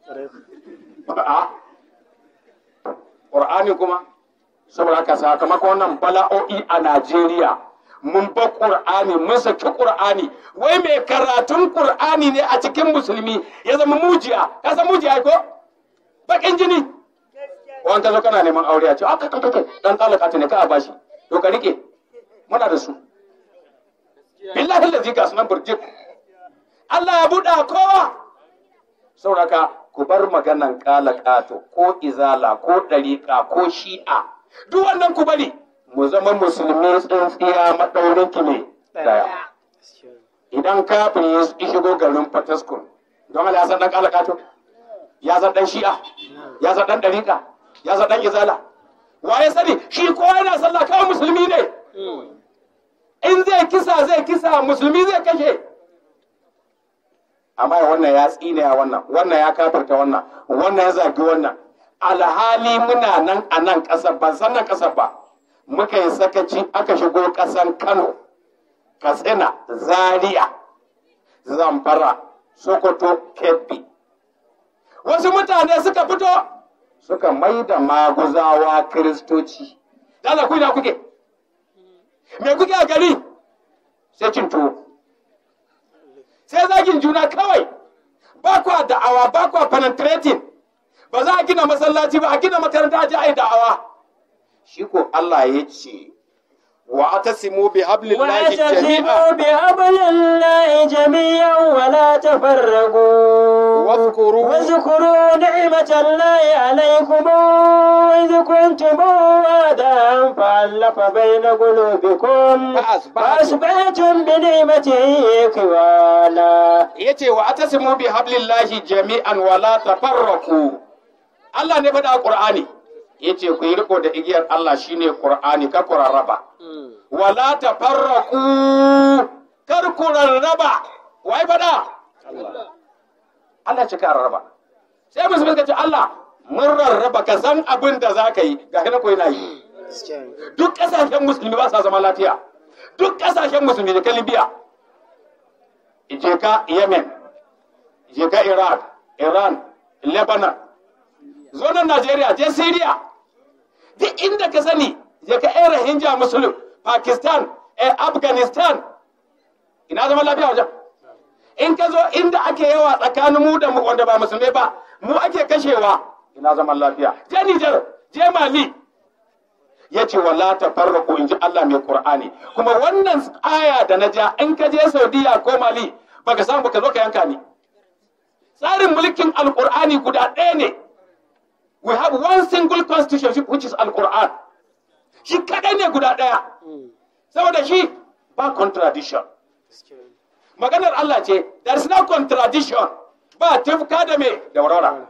a Qur'ani kuma saboda haka sakamakon wannan bala'o'i a Najeriya mun ba Qur'ani mun saki Qur'ani wai mai karatun Qur'ani ne a cikin musulmi ya zama mujiya ka san mujiya ko bakin jini wani ka zo kana neman aure a ce aka kai kai dan talaka ne ka a bashi to ka rike muna da su billahi allazi ga sunan burjik Allah ya buɗa kowa sauraka ku bar maganan kala kato ko izala ko ɗariƙa ko shi'a duk wannan ku bari mu zama musulmi tsintsiya maɗaurin ki ne daya idan kafin ya shigo garin fataskun don Allah ya san ɗan kala kato ya san ɗan shi'a ya san ɗan ɗariƙa ya san ɗan izala wa ya sani shi ko yana sallah kawai musulmi ne in zai kisa zai kisa musulmi zai kashe amma wannan ya tsine ya wannan wannan ya kafarta wannan wannan ya zagi wannan alhali muna nan a nan ƙasar ban san nan ƙasar ba muka yi sakaci aka shigo ƙasan kano katsina zaria zamfara sokoto kebbi wasu mutane suka fito suka mai da maguzawa kiristoci dala ku ina kuke me kuke a gari sai cin tuwo sai zagin juna kawai ba kwa da'awa ba kwa penetrating ba za a gina masallaci ba a gina makaranta a ji a yi da'awa shi ko Allah ya ce wa atasimu bi hablillahi واعتصموا jami'a بحبل الله جميعا ولا تفرقوا واذكروا واذكروا نعمة الله عليكم إذ كنتم أعداء فألف بين قلوبكم فأصبحتم- فأصبحتم بنعمته إخوانا yace wa atasimu bi hablillahi jami'an wa la tafarraqu Allah ne faɗa a Qur'ani yace ku yi riko da igiyar Allah shine Qur'ani ka ku rarraba wa la tafarraqu kar ku rarraba wai faɗa Allah ce ka rarraba sai musulmi suka ce Allah mun rarraba ka san abin da za ka yi ga hina ko yana yi duk ƙasashen musulmi ba sa zama lafiya duk ƙasashen musulmi da ka Libya je ka Yemen, je ka Iraq, Iran, Lebanon, zo nan Najeriya, je Syria, duk inda ka sani, je ka Era Hinja Muslim, Pakistan, eh, Afghanistan, ina zama lafiya wajen. In ka zo inda ake yawa tsakanin mu da mu wanda ba musulmai ba, mu ake kashewa, ina zaman lafiya. Je Nijar, je Mali, ya ce wala ta farraku in ji Allah mai Qur'ani kuma wannan aya da na ja in ka je Saudiya ko Mali baka samu baka zo ka yanka ni tsarin mulkin alqur'ani guda ɗaya ne we have one single constitution which is alqur'an shi kadai ne guda ɗaya saboda shi ba contradiction maganar Allah ce there is no contradiction ba tufka da me da warwara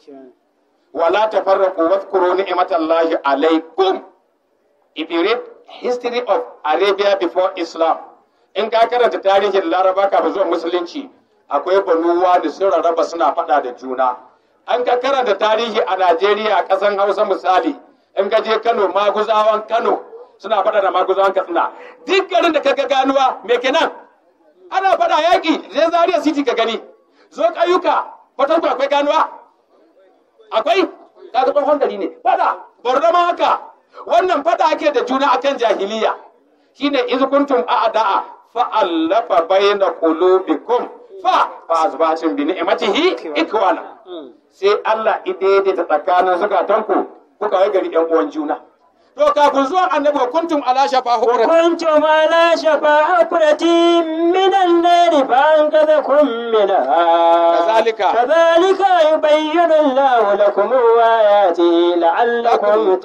wala tafarraqu wadhkuru ni'matallahi alaikum if you read history of Arabia before Islam, in ka karanta tarihin Laraba kafin zuwa Musulunci, akwai banuwa da sun rarraba suna faɗa da juna. An ka karanta tarihi a Najeriya a ƙasan Hausa misali, in ka je Kano maguzawan Kano suna faɗa da maguzawan Katsina. Duk garin da kaga ganuwa me kenan? Ana faɗa yaƙi, zai Zaria City ka gani. Zo ƙauyuka, Fatanku akwai ganuwa? Akwai? Kaga tsohon gari ne. Faɗa, Borno ma haka. wannan fada ake da juna akan jahiliya shine iz kuntum a'da'a fa allafa bayna qulubikum fa fa asbatum bi ni'matihi ikwana sai Allah idaidaita tsakanin zukatanku kuka wai gari yan uwan juna to kafin zuwan annabi wa kuntum ala shafa hukrat وكنتم على شفا حفرة من النار فأنقذكم منها كذلك. كذلك يبين الله لكم آياته لعلكم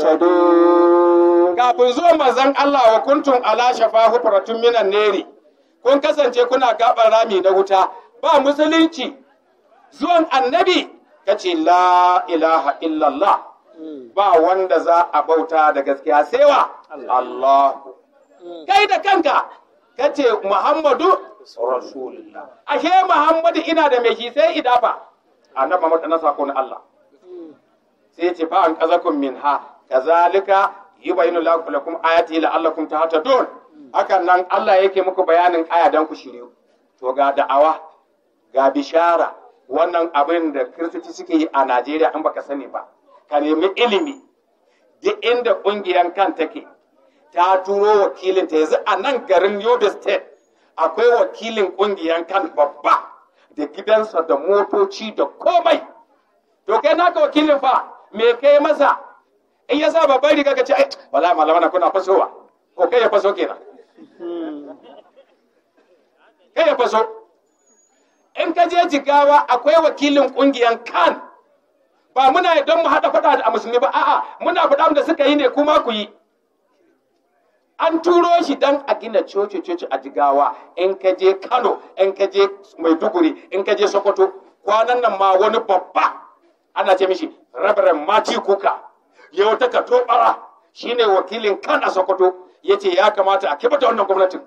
تهتدون kafin zuwan manzon Allah wa kuntum ala shafa hufratun minan neri kun kasance kuna gaban rami na wuta ba musulunci zuwan annabi kace la ilaha illallah ba wanda za a bauta da gaskiya sai wa Allah kai da kanka kace Muhammadu rasulullah ashe Muhammadu ina da mai shi sai idafa annabi Muhammad na sako na Allah sai ya ce fa an kazakum minha kazalika yubayinu lakum ayati la'allakum tahtadun hakan nan Allah yake muku bayanin aya dan ku shiryu to ga da'awa ga bishara wannan abin da kiristoci suke yi a najeriya in baka sani ba ka nemi ilimi duk inda ƙungiyar kan take ta turo wakilin ta yanzu a nan garin yobe state akwai wakilin ƙungiyar kan babba da gidansa da motoci da komai to kai naka wakilin fa me kai masa in ya sa babban riga ka ce ai wallahi malamana kuna fasowa ko kai ya faso kenan kai ya faso in ka je jigawa akwai wakilin kungiyan kan ba muna yi don mu haɗa faɗa da musulmi ba a'a muna faɗa da suka yi ne kuma ku yi an turo shi dan a gina coci coci a jigawa in ka je kano in ka je maiduguri in ka je sokoto kwanan nan ma wani babba ana ce mishi rabaran mati kuka ya wata ka tobara shine wakilin kan a sokoto ya ce ya kamata a kibata wannan gwamnatin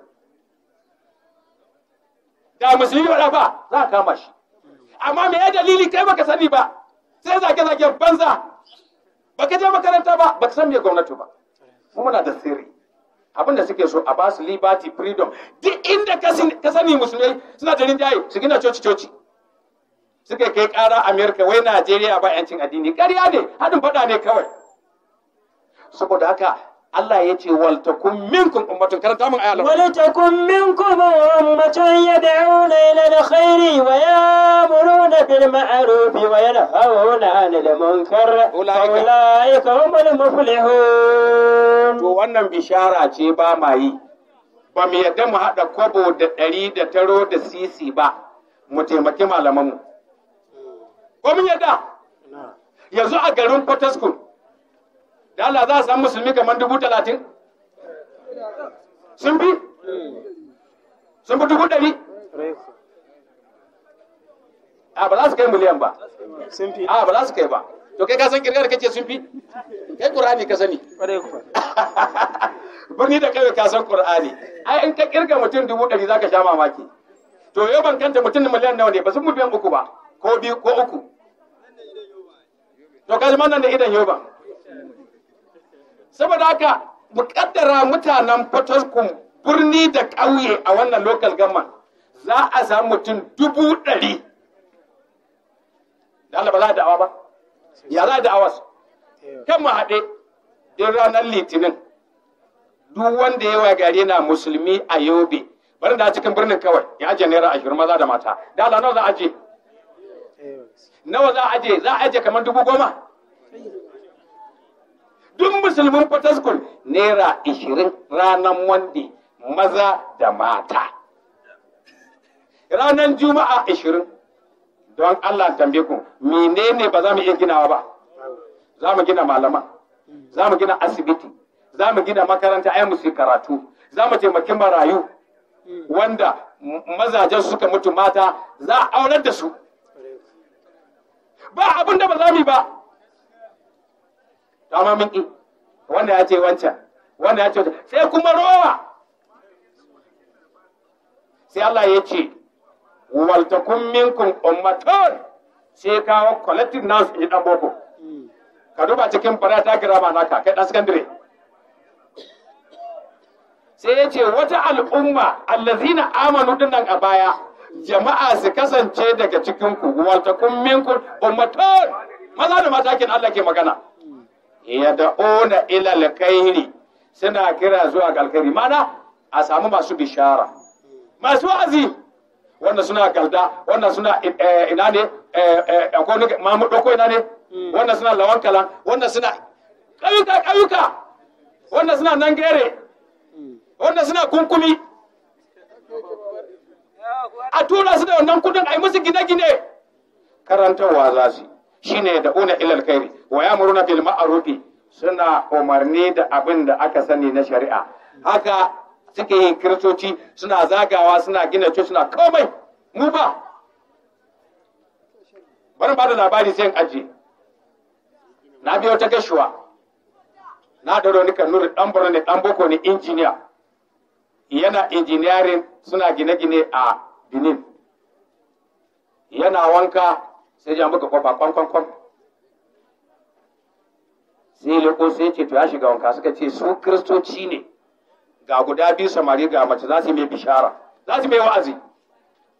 da musulmi ba ba za a kama shi amma me ya dalili kai baka sani ba sai zage zage banza baka je makaranta ba baka san me gwamnati ba mu muna da sirri abinda suke so a ba su liberty freedom duk inda ka sani musulmai suna da rinjaye su gina coci coci suka kai kara amerika wai najeriya ba yancin addini ƙarya ne haɗin faɗa ne kawai saboda haka Allah ya ce wal takum minkum ummatun karanta min ayalan ولتكن منكم أمة يدعون إلى الخير ويأمرون بالمعروف وينهون عن المنكر أولئك- أولئك هم المفلحون to wannan bishara ce ba ma yi ba mu yadda mu haɗa kwabo da ɗari da taro da sisi ba mu taimaki malamanmu ko mun yadda yanzu a garin Fortescue da Allah za a samu musulmi kamar dubu talatin sun fi sun fi dubu ɗari a ba za su kai miliyan ba sun fi a ba za su kai ba to kai ka san kirgar kace sun fi kai qur'ani ka sani ƙwarai kuwa birni da kai ka san qur'ani ai in ka kirga mutum dubu ɗari zaka sha mamaki to yau ban kanta mutum miliyan nawa ne ba sun mu biyan uku ba ko biyu ko uku to kaji nan da idan yau ba saboda haka muƙaddara mutanen Fataskun birni da ƙauye a wannan local government za a samu mutum dubu ɗari da Allah ba za a da'awa ba ya za a da'awa su kan mu haɗe din ranar litinin duk wanda yawa gari na musulmi a yobe bari da cikin birnin kawai ya ajiye naira ashirin maza da mata da Allah nawa za a aje nawa za a aje za a aje kamar dubu goma duk musulmin fataskul naira ashirin ranar wande maza da mata ranar juma'a ashirin don Allah tambaye ku menene ba za mu iya ginawa ba za mu gina malama za mu gina asibiti za mu gina makaranta ai musu karatu za mu taimaki marayu wanda m- mazajen suka mutu mata za a aurar da su ba abin da ba za mu yi ba amma mun ƙi wanda ya ce wancan wanda ya ce wancan sai kuma rowa sai Allah ya ce waltakun minkum ummatun sai kawo collective nouns in dan boko ka duba cikin barata girama naka kai dan secondary sai ya ce wata al'umma allazina amanu dinnan a baya jama'a su kasance daga cikin ku waltakun minkum ummatun maza da mata kin Allah ke magana yad'una ila alkhairi suna kira zuwa ga alkhairi mana a samu masu bishara masu wa'azi wanda suna galda wanda suna eh, ina ne eh, eh, akwai wani mamu doko ina ne wanda suna lawan kalan wanda suna ƙauyuka ƙauyuka wanda suna nan gere wanda suna kunkumi a tura su da wannan kudin a yi musu gine-gine karantarwa za su shine da una ilal khairi wa yamuruna bil ma'rufi suna umarni da abin da aka sani na shari'a haka suke yin kiristoci suna zagawa suna gina coci suna komai mu ba bari ba da labari sai in aje na biyo ta gashuwa na da ni kanuri dan borno ne dan boko ne injiniya yana engineering suna gine-gine a benin yana wanka sai ja muka kofa kwan kwan kwan sai leko sai ce to ya shiga wanka suka ce su kristoci ne ga guda biyu samari ga mace za su yi mai bishara za su yi mai wa'azi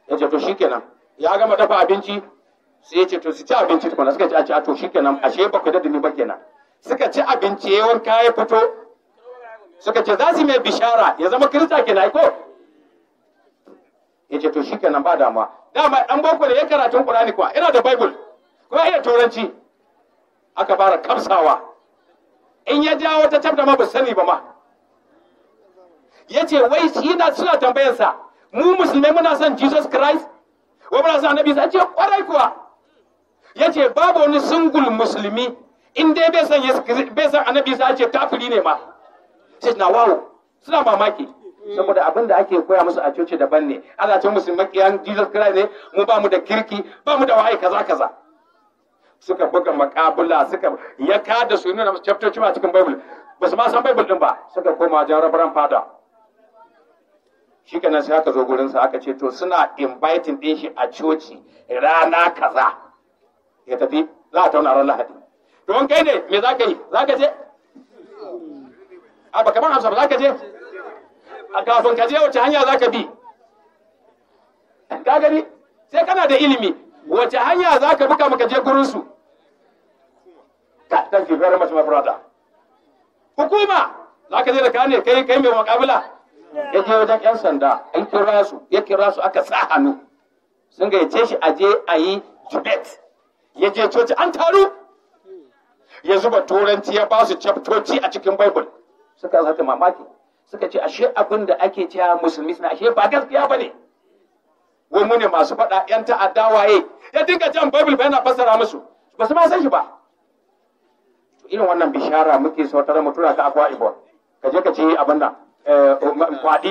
ya ce to shikenan ya gama dafa abinci sai ya ce to su ci abinci tukuna suka ci a ci a to shikenan ashe ba ku da ni ba kenan suka ci abinci ya wanka ya fito suka ce za su mai bishara ya zama kirista kenan ko ya ce to shikenan ba dama dama dan boko ne ya karatun qur'ani kuwa ina da bible kuma iya turanci aka fara kamsawa in ya jawo ta tabda ma ba sani ba ma ya ce wai shi na suna tambayarsa mu musulmai muna son jesus christ wai muna son annabi sai ce kwarai kuwa ya ce babu wani singul musulmi in dai bai san bai san annabi sai ce kafiri ne ma sai na wawo suna mamaki saboda abin da ake koya musu a coci daban ne ana ce musu makiyan jesus christ ne mu ba mu da kirki ba mu da waye kaza kaza suka buga makabula suka ya kada su nuna chaptoci ma cikin bible ba su ma san bible din ba suka koma wajen rabaran fada shi kenan sai aka zo gurin sa aka ce to suna inviting din shi a coci rana kaza ya tafi za a tauna ran lahadi to in kai ne me za ka yi za ka je a ba kamar hamsa ba za ka je a kafin ka je wace hanya za ka bi ka gani sai kana da ilimi wace hanya za ka bi kama ka je gurin su thank you very much my brother hukuma za ka je da kane kai kai mai makabila ya je wajen yan sanda an kira su ya kira su aka sa hannu sun gayyace shi a je a yi debate ya je coci an taru ya zuba turanci ya ba su chaptoci a cikin bible suka zata mamaki suka ce ashe abin da ake cewa musulmi suna ashe ba gaskiya ba ne wai mu ne masu faɗa yan ta'adda waye ya dinga jan bible yana fassara musu ba su ma san shi ba irin wannan bishara muke sautar mu tura ka akwa ibon ka je ka ce abin nan kwaɗi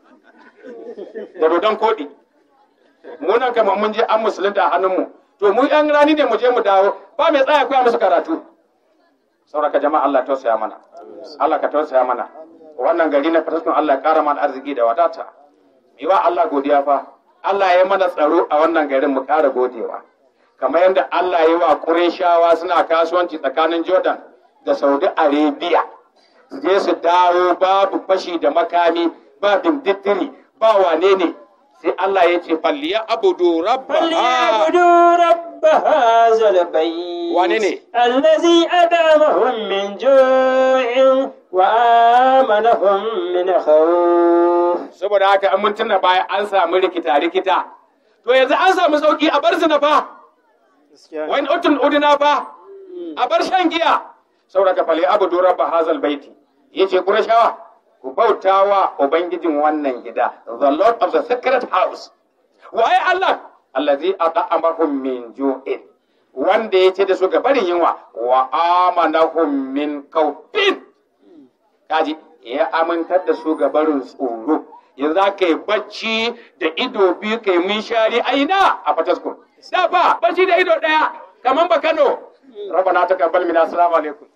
da dodon koɗi mu nan kama mun je an musulunta a hannunmu to mu yan rani ne mu je mu dawo ba mai tsaya koya musu karatu sauraka jama'a Allah tausaya mana Allah ka tausaya mana wannan gari na fataskun Allah ya kara mana arziki da wadata yi wa Allah godiya fa Allah ya mana tsaro a wannan garin mu kara godewa kamar yadda Allah ya yi wa Qurayshawa suna kasuwanci tsakanin Jordan da Saudi Arabia su je su dawo babu fashi da makami ba dimdittiri ba wane ne sai Allah ya ce falliya abudu rabba فليعبدوا رب هذا البيت wane الذي أدامهم من جوع وآمنهم من خوف saboda haka an mun tuna baya an samu rikita rikita to yanzu an samu sauki a bar zina fa wani utun udina fa a bar shan giya saboda ka fali abudu rabba hazal baiti yace qurashawa ku bautawa ubangijin wannan gida the lord of the sacred house waye Allah allazi at'amahum min ju'in wanda ya ce da su ga barin yunwa wa amanahum min kaufin kaji ya amintar da su ga barin tsoro yanzu za ka yi bacci da ido biyu ka yi munshari a ina a fataskun da ba bacci da ido ɗaya kamar ba kano rabana ta kabbal mina assalamu alaikum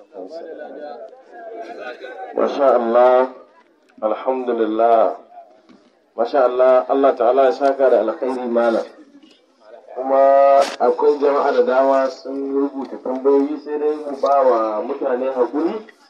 Masha Allah, alhamdulillah, Masha Allah, Allah ta'ala ya saka da alkhairi malam. Kuma akwai jama'a da dama sun rubuta tambayoyi sai dai mu ba wa mutane haƙuri